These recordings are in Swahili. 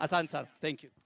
Asante sana. Thank you.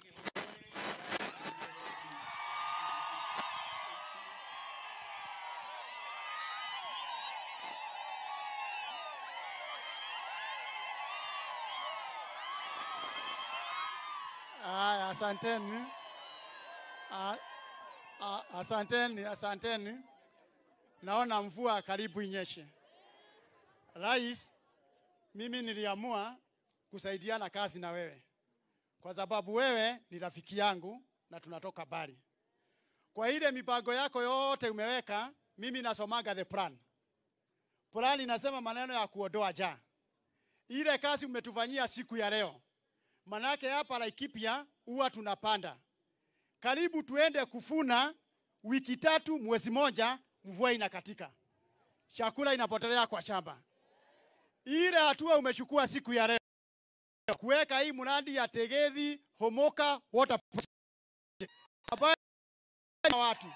Aya, asanteni. A- a- Asanteni, asanteni. Naona mvua karibu inyeshe. Rais, mimi niliamua kusaidiana kazi na wewe kwa sababu wewe ni rafiki yangu na tunatoka bari. Kwa ile mipango yako yote umeweka, mimi nasomaga the plan. Plan inasema maneno ya kuondoa njaa. Ile kazi umetufanyia siku ya leo, manake hapa Laikipia huwa tunapanda karibu tuende kufuna wiki tatu, mwezi moja, mvua inakatika, chakula inapotelea kwa shamba. Ile hatua umechukua siku ya leo kuweka hii mradi ya Tegethi Homoka Water Project ambayo na watu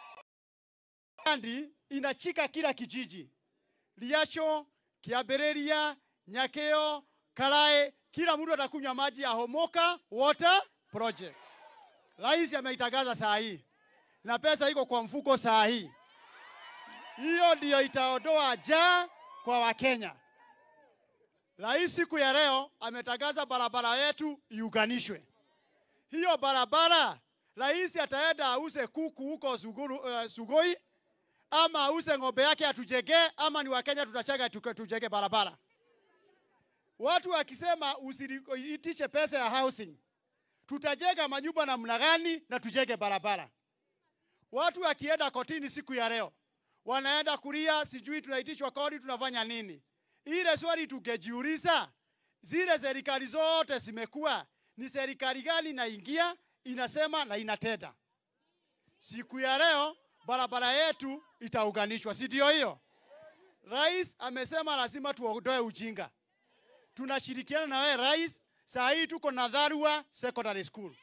Andi inachika kila kijiji, Liasho, Kiambĩrĩria, Nyakeo, Karae, kila mtu atakunywa maji ya Homoka Water Project. Rais ameitangaza saa hii na pesa iko kwa mfuko saa hii. Hiyo ndiyo itaondoa njaa kwa Wakenya. Rais siku ya leo ametangaza barabara yetu iunganishwe. Hiyo barabara rais ataenda ause kuku huko Suguru, uh, Sugoi ama ause ng'ombe yake atujengee, ama ni Wakenya tutachanga tuke- tujenge barabara. Watu wakisema usiitishe pesa ya housing, tutajenga manyumba namna gani na tujenge barabara? Watu wakienda kotini siku ya leo wanaenda kulia, sijui tunaitishwa kodi, tunafanya nini? Ile swali tungejiuliza, zile serikali zote zimekuwa ni serikali gani inaingia inasema na inatenda? Siku ya leo barabara yetu itaunganishwa, si ndio hiyo? Rais amesema lazima tuondoe ujinga. Tunashirikiana na wewe rais. Saa hii tuko na Dharua Secondary School.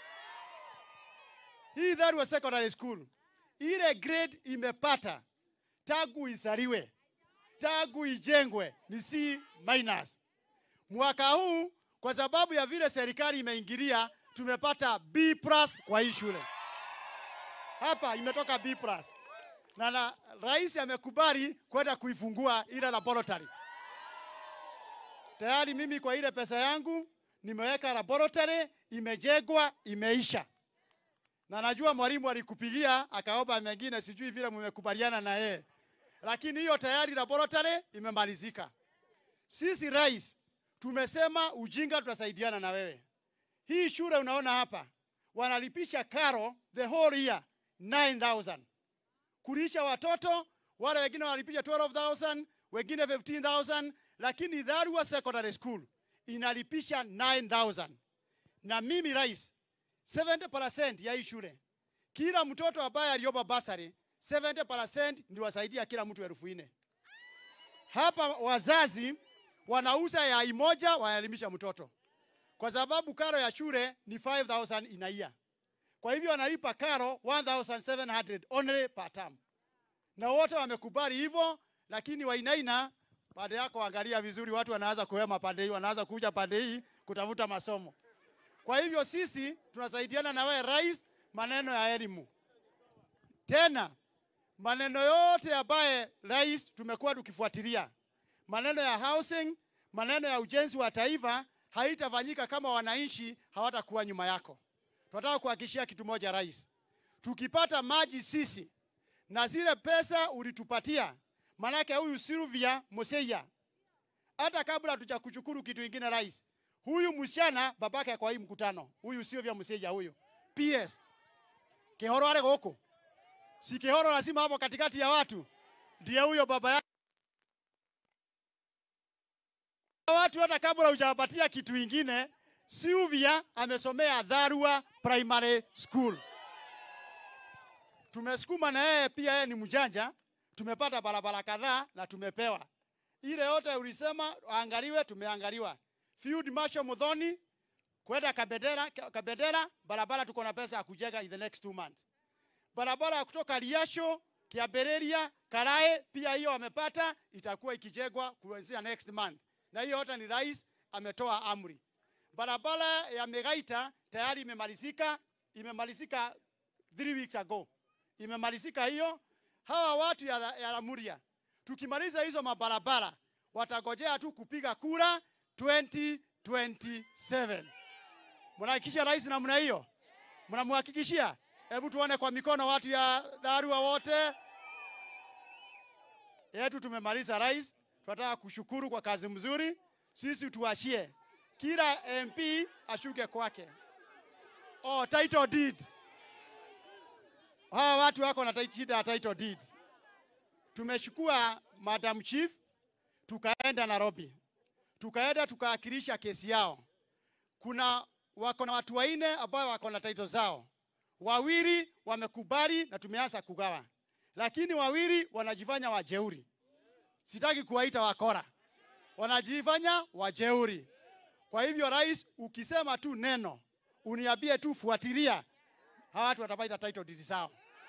Hii Dharua Secondary School ile grade imepata tangu isariwe tangu ijengwe ni C minus. Mwaka huu kwa sababu ya vile serikali imeingilia, tumepata B plus kwa hii shule hapa, imetoka B plus na, na rais amekubali kwenda kuifungua ile laboratory tayari. Mimi kwa ile pesa yangu nimeweka laboratory, imejengwa, imeisha na najua mwalimu alikupigia akaomba mengine, sijui vile mmekubaliana na yeye, lakini hiyo tayari laboratory imemalizika. Sisi rais tumesema ujinga, tutasaidiana na wewe. Hii shule unaona hapa wanalipisha karo the whole year 9000 kulisha watoto, wale wengine wanalipisha 12000 wengine 15000 lakini Dharua Secondary School inalipisha 9000 na mimi rais 70% ya hii shule, kila mtoto ambaye aliomba basari 70% ndio wasaidia kila mtu elfu nne. Hapa wazazi wanauza yai moja wanaelimisha mtoto, kwa sababu karo ya shule ni 5000 inaia. Kwa hivyo wanalipa karo 1700 only per term, na wote wamekubali hivyo. Lakini Wainaina, pande yako angalia vizuri, watu wanaanza kuhema pande hii, wanaanza kuja pande hii kutafuta masomo. Kwa hivyo sisi tunasaidiana na wewe rais, maneno ya elimu. Tena maneno yote ambaye rais tumekuwa tukifuatilia, maneno ya housing, maneno ya ujenzi wa taifa haitafanyika kama wananchi hawatakuwa nyuma yako. Tunataka kuhakikishia kitu moja rais, tukipata maji sisi na zile pesa ulitupatia, manake huyu Sylvia Moseya, hata kabla hatujakushukuru kitu kingine rais, huyu msichana babake kwa hii mkutano, huyu Sylvia Moseya huyu PS Kihoro ale goko si Kihoro lazima hapo katikati ya watu, ndiye huyo baba yake. Watu hata kabla hujawapatia kitu ingine, Sylvia amesomea Dharua Primary School. Tumesukuma na yeye pia, yeye ni mjanja. Tumepata barabara kadhaa na tumepewa ile yote ulisema angaliwe, tumeangaliwa. Field Marshal Muthoni kwenda Kabendera, Kabendera barabara tuko na pesa ya kujenga in the next two months. Barabara ya kutoka Liasho, Kiambĩrĩria, Karae pia hiyo wamepata, itakuwa ikijengwa kuanzia next month, na hiyo yote ni rais ametoa amri. Barabara ya Megaita tayari imemalizika, imemalizika three weeks ago, imemalizika hiyo. Hawa watu ya, ya Lamuria, tukimaliza hizo mabarabara watagojea tu kupiga kura 2027. Mnahakikishia rais namna hiyo? Mnamhakikishia? Hebu tuone kwa mikono watu ya Dharua wote yetu. Tumemaliza rais, tunataka kushukuru kwa kazi mzuri. Sisi tuachie kila MP ashuke kwake. Oh, title deed. Hawa watu wako na shida ya title deed. Tumeshukua Madam Chief tukaenda Nairobi, tukaenda tukaakilisha kesi yao. Kuna wako na watu wanne ambao wako na title zao, wawili wamekubali na tumeanza kugawa, lakini wawili wanajifanya wajeuri. Sitaki kuwaita wakora, wanajifanya wajeuri. Kwa hivyo, rais, ukisema tu neno uniambie tu fuatilia, hawa watu watapata title deed zao.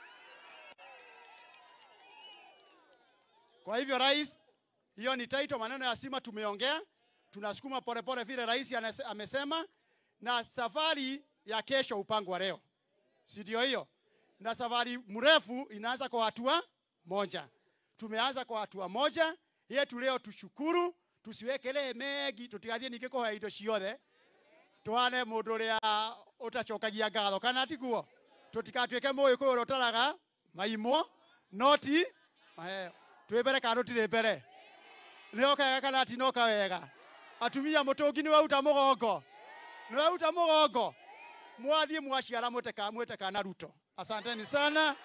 Kwa hivyo, rais, hiyo ni title. Maneno ya stima tumeongea, tunasukuma polepole vile rais amesema, na safari ya kesho upangwa leo, si ndio? Hiyo na safari mrefu inaanza kwa hatua moja. Tumeanza kwa hatua moja yetu leo, tushukuru, tusiwekelee megi, tutigathie ningikuhoya indo ciothe twane mundu uria utacokagia ngatho kana tiguo tutikatuike mugiku uria utaraga maimo noti twi mbere kana tutiri mbere nioka wega kana tinoka wega atumia mutungi ni wauta mugongo ni wauta mugongo mwathie mwaciara mwite mwite kana ruto asanteni sana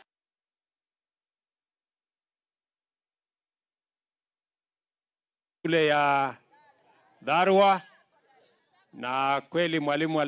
shule ya Dharua na kweli mwalimu